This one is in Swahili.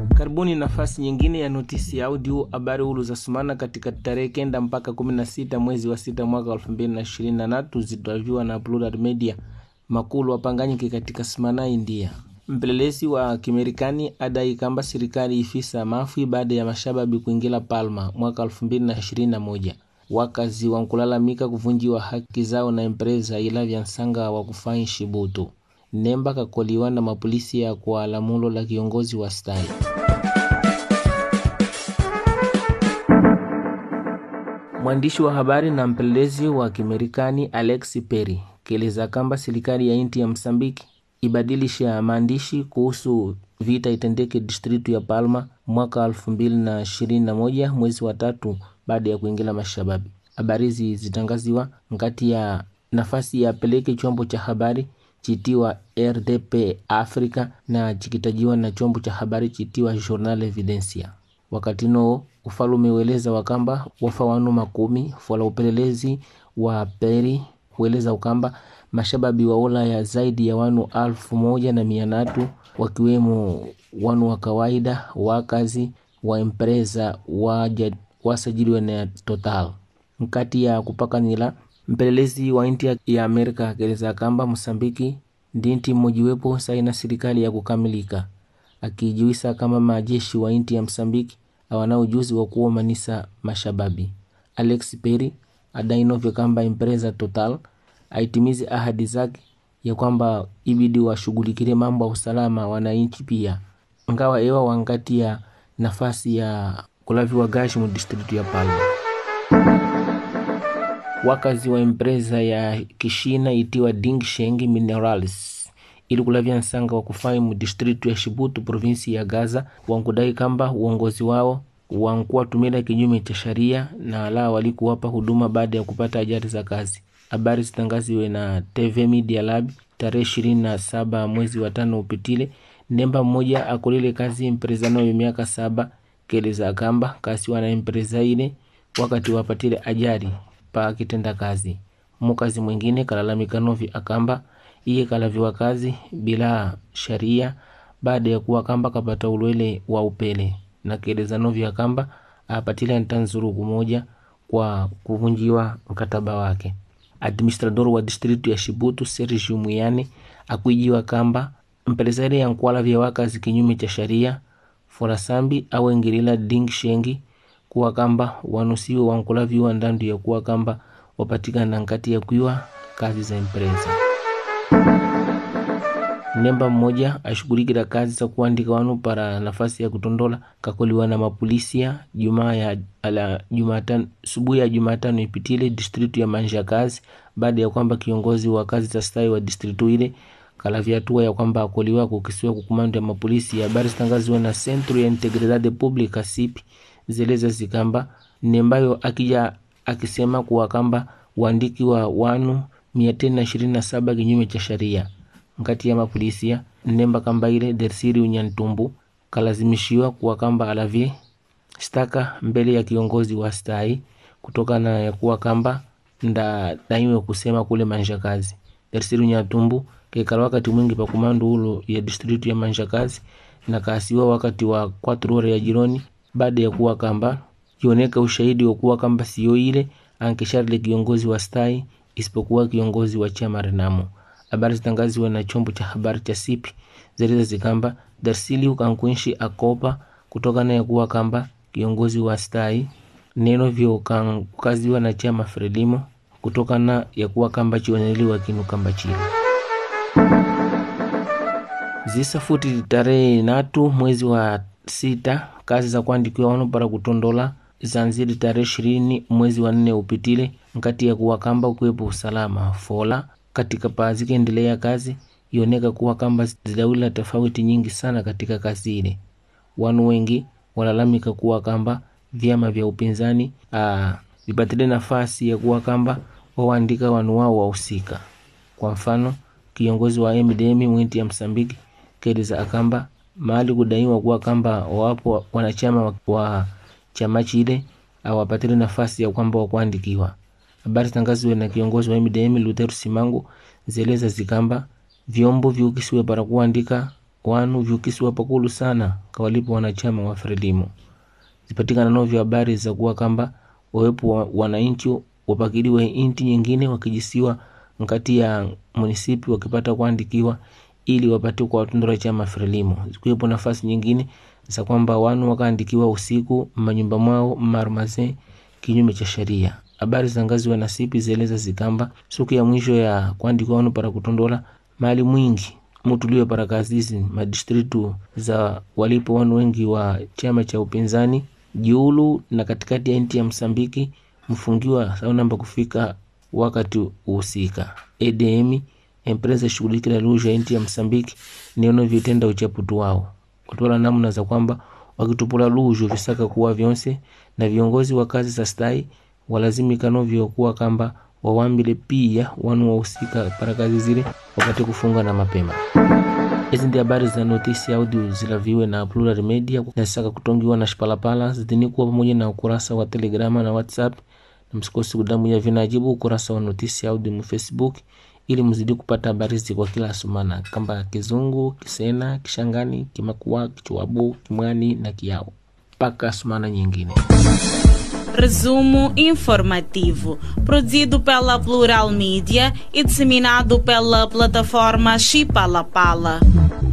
Karibuni nafasi nyingine ya notisi ya audio habari huru za sumana katika tarehe kenda mpaka kumi na sita mwezi wa sita mwaka elfu mbili na ishirini na tatu zitaviwa na Plural Media makulu wapanganyike katika sumana India. Mpelelezi wa Kimerikani adai kamba serikali ifisa mafwi baada ya mashababi kuingila Palma mwaka elfu mbili na ishirini na moja. Wakazi wankulalamika kuvunjiwa haki zao na empresa ila vya nsanga wa kufanya shibutu nemba kakoliwa na mapolisi ya kwa lamulo la kiongozi wa stai Mwandishi wa habari na mpelelezi wa Kimerikani Alex Perry kieleza kamba serikali ya inti ya Msambiki ibadilisha maandishi kuhusu vita itendeke distritu ya Palma mwaka elfu mbili na ishirini na moja mwezi wa tatu baada ya kuingia mashababi. Habari hizi zitangaziwa ngati ya nafasi ya peleke chombo cha habari chitiwa RDP Africa na chikitajiwa na chombo cha habari chitiwa Journal Evidencia. Wakati noo ufalume weleza wakamba wafa wanu makumi fola upelelezi wa Peri hueleza ukamba mashababi wa Ulaya zaidi ya wanu alfu moja na mia tatu wakiwemo wanu wa kawaida wakazi wa empresa waja wasajiliwe na Total nkati ya kupakanila mpelelezi wa inti ya Amerika akeleza kamba Msambiki ndi nti mmojiwepo saina serikali ya kukamilika akijiwisa kama majeshi wa inti ya Msambiki awana ujuzi wa kuomanisa mashababi. Alex Perry adainovyo kamba empresa Total aitimize ahadi zake ya kwamba ibidi washughulikire mambo ya usalama wananchi pia ngawa ewa wangati ya nafasi ya kulaviwa gashi mu district ya Palma. Wakazi wa empresa ya kishina itiwa Dingsheng Minerals ili kulavya nsanga wa kufai mu distritu ya Shibutu provinsi ya Gaza wankudai kamba uongozi wao wankuwa tumila kinyume cha sharia na ala walikuwapa huduma baada ya kupata ajali za kazi. Habari zitangaziwe na TV Media Lab tarehe ishirini na saba mwezi wa tano upitile. Nemba mmoja akulile kazi empresa nayo miaka saba keleza kamba kasiwa na empresa ile wakati wapatile ajali pa kitenda kazi. Mukazi mwingine kalalamika novi akamba iye kalaviwa kazi bila sharia baada ya kuwa kamba kapata ulwele wa upele na keleza novi akamba apatile ntanzuruku moja kwa kuvunjiwa mkataba wake. Administrador wa distritu ya Shibutu Sergio Muyane akuijiwa kamba mpeleza ile yankwala vya wakazi kinyume cha sharia forasambi awengilila ding shengi kuwa kamba wanusiwe wankulaviwa ndandu ya kuwa kamba wapatikana nkati ya kuiwa kazi za empresa. Nemba mmoja ashughulikila kazi za kuandika wanu para nafasi ya kutondola kakoliwa na mapolisia jumaa ya ala Jumatano subuhi ya Jumatano ipitile distritu ya Manja kazi baada ya kwamba kiongozi wa kazi za stai wa distritu ile kalavya hatua ya kwamba akoliwa kukisiwa kukumando ya mapolisi. Habari zitangaziwa na Centro ya Integridade Publica CIP zeleza zikamba nembayo akija akisema kuwa kamba uandiki wa wanu mia tena ishirini na saba kinyume cha sharia nkati ya mapolisia nemba kamba ile Dersiri Unyantumbu kalazimishiwa kuwa kamba alavye staka mbele ya kiongozi wa stai kutokana ya kuwa kamba nda daiwe kusema kule manjakazi. Dersiri Unyantumbu kekala wakati mwingi pa kumando ulo ya distritu ya manjakazi na kaasiwa wakati wa kwatro ore ya jironi baada ya kuwa kamba kioneka ushahidi wa kuwa kamba sio ile ankesharle kiongozi wa stai isipokuwa kiongozi wa chama Renamo. Habari zitangaziwa na chombo cha habari cha Sipi zeleza zikamba Darsili ukankunshi akopa kutokana ya kuwa kamba kiongozi wa stai neno vyo kankaziwa na chama Frelimo kutokana ya kuwa kamba chioneliwa kinu kamba chile zisa futi tarehe natu mwezi wa sita kazi za kuandikiwa wano para kutondola zanziri tarehe ishirini mwezi wa nne upitile nkati ya kuwa kamba ukuwepo usalama fola katika paa zikaendelea kazi ioneka kuwa kamba zidawila tofauti nyingi sana katika kazi ile. Wanu wengi walalamika kuwa kamba vyama vya upinzani vipatile nafasi ya kuwa kamba wawaandika wanu wao wahusika. Kwa mfano kiongozi wa MDM mwinti ya Msambiki keleza akamba mahali kudaiwa kuwa kamba wapo wanachama wa chama chile awapatile nafasi ya kwamba wakuandikiwa. Habari zitangaziwe na kiongozi wa MDM Lutheru Simangu zeleza zikamba vyombo vyukisiwe para kuandika wanu vyukisiwa pakulu sana kawalipo wanachama wa Frelimo. Zipatikana novyo habari za kuwa kamba wawepo wa, wananchi wapakiliwe inti nyingine wakijisiwa nkati ya munisipi wakipata kuandikiwa ili wapate kwa watundura chama Frelimo. Zikuwepo nafasi nyingine za kwamba wanu wakaandikiwa usiku manyumba mwao marmaze kinyume cha sheria. Habari za ngazi wa nasipi zieleza zikamba siku ya mwisho ya kuandikiwa wanu para kutondola mali mwingi mutuliwe para kazizi madistritu za walipo wanu wengi wa chama cha upinzani jiulu na katikati ya nchi ya Msambiki mfungiwa saunamba kufika wakati uhusika. EDM empresa shughulikila lugha ya nchi ya Msambiki niono vitenda uchaputu wao kutola namna za kwamba wakitupula lujo visaka kuwa vyonse na viongozi wa kazi za stai walazimika novyo kuwa kamba wawambile pia wanu wahusika para kazi zile wapate kufunga na mapema. Hizi ndi habari za notisi audio zilaviwe na Plural Media nasaka kutongiwa na Shipalapala zitinikuwa pamoja na ukurasa wa Telegrama na WhatsApp, na msikosi kudamu ya vinajibu ukurasa wa notisi audio mu Facebook ili mzidi kupata habari hizi kwa kila sumana kamba Kizungu, Kisena, Kishangani, Kimakua, Kichwabu, Kimwani na Kiao mpaka sumana nyingine. Resumo informativo, produzido pela Plural Mídia e disseminado pela plataforma Chipalapala.